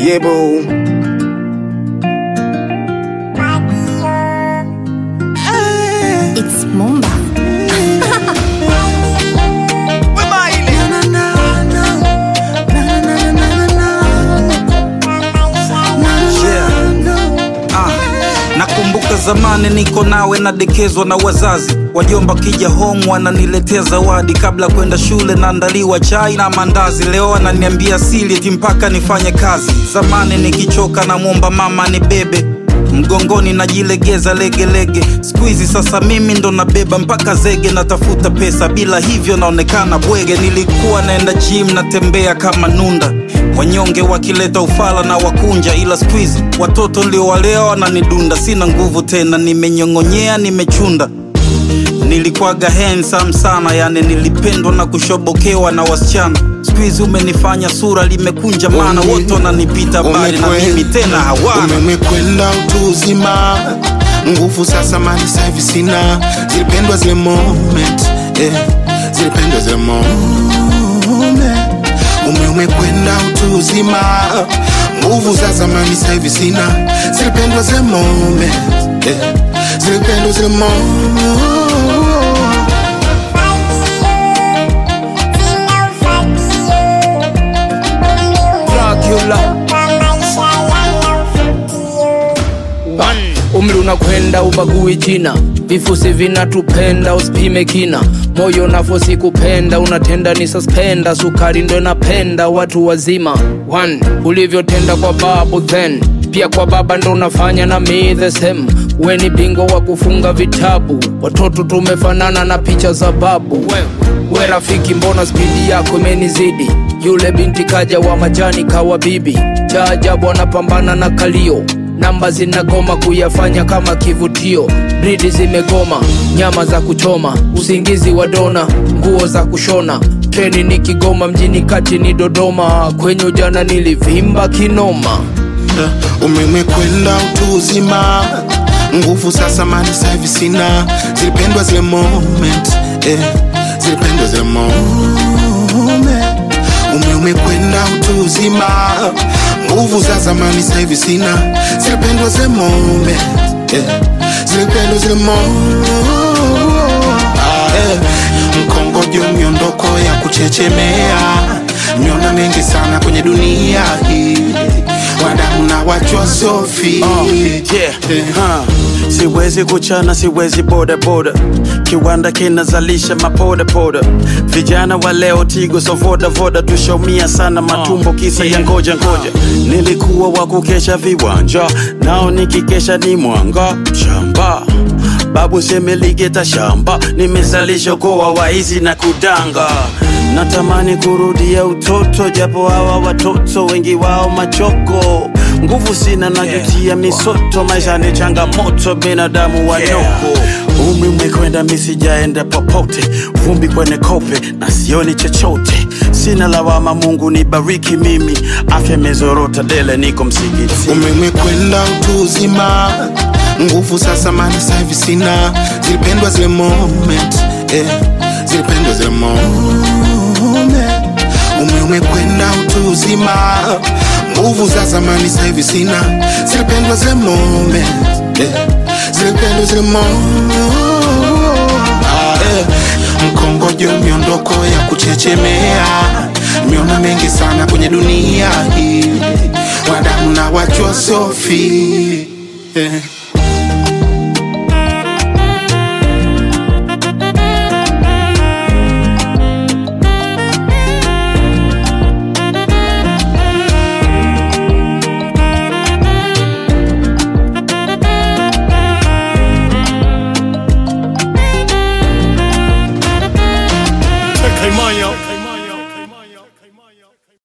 Yeah, boo. It's Mumba. Ah, nakumbuka zamani niko nawe nadekezwa na wazazi wajomba kija home wananiletea zawadi kabla kwenda shule naandaliwa chai na mandazi leo ananiambia sili eti mpaka nifanye kazi zamani nikichoka namwomba mama ni bebe mgongoni najilegeza legelege skuizi sasa mimi ndo nabeba mpaka zege natafuta pesa bila hivyo naonekana bwege nilikuwa naenda gym natembea kama nunda wanyonge wakileta ufala na wakunja ila skuizi watoto niliowalea wananidunda sina nguvu tena nimenyong'onyea nimechunda nilikuwaga handsome sana yani nilipendwa na kushobokewa na wasichana skuizi umenifanya sura limekunja mana wote wananipita bali na mimi tena hawana umekwenda utu uzima nguvu sasa mali sahivi sina zilipendwa zile moment eh, zilipendwa zile moment ume umekwenda utu uzima nguvu za zamani sahivi sina zilipendwa zile moment eh, zilipendwa zile moment Dracula One. Umri unakwenda ubagui jina, vifusi vinatupenda, usipime kina. Moyo nafosi kupenda, unatenda ni suspenda, sukari ndo inapenda watu wazima. One. Ulivyotenda kwa babu then pia kwa baba ndo unafanya na me the same. We ni bingwa wa kufunga vitabu, watoto tumefanana na picha za babu. We rafiki, mbona spidi yako imenizidi? Yule binti kaja wa majani kawa bibi, cha ajabu anapambana na kalio namba zinagoma kuyafanya kama kivutio, bridi zimegoma, nyama za kuchoma, usingizi wa dona, nguo za kushona, treni ni Kigoma, mjini kati ni Dodoma, kwenye ujana nilivimba kinoma. umemekwenda utu uzima nguvu sasa mali sahivi sina zilipendwa zile moment eh, zilipendwa zile moment ume umekwenda utu uzima nguvu za zamani sahivi sina zilipendwa zile moment eh, zilipendwa zile moment eh, mkongojo miondoko ya kuchechemea miona mengi sana kwenye dunia hii wadamu na wachwa sofi yeah. huh. siwezi kuchana siwezi boda boda kiwanda kinazalisha mapoda poda vijana wa leo tigo so voda voda tushaumia sana matumbo kisa ya ngoja ngoja nilikuwa wa kukesha viwanja nao nikikesha ni mwanga shamba babu semeligeta shamba nimezalisha kowa waizi na kudanga natamani kurudia utoto japo hawa watoto wengi wao machoko nguvu sina najutia misoto maisha ni changamoto binadamu wanoko umri umekwenda misijaenda popote vumbi kwenye kope na sioni chochote sina lawama mungu nibariki mimi afya imezorota dele niko msikiti umemekwenda utu uzima nguvu sasa mali sahivi sina zilipendwa zile moment eh, zilipendwa zile moment ume umekwenda utu uzima nguvu za zamani sahivi sina zilipendwa zile moment eh, zilipendwa zile moment eh, mkongojo miondoko ya kuchechemea miona mengi sana kwenye dunia hii wadamu na wachwa sofi yeah.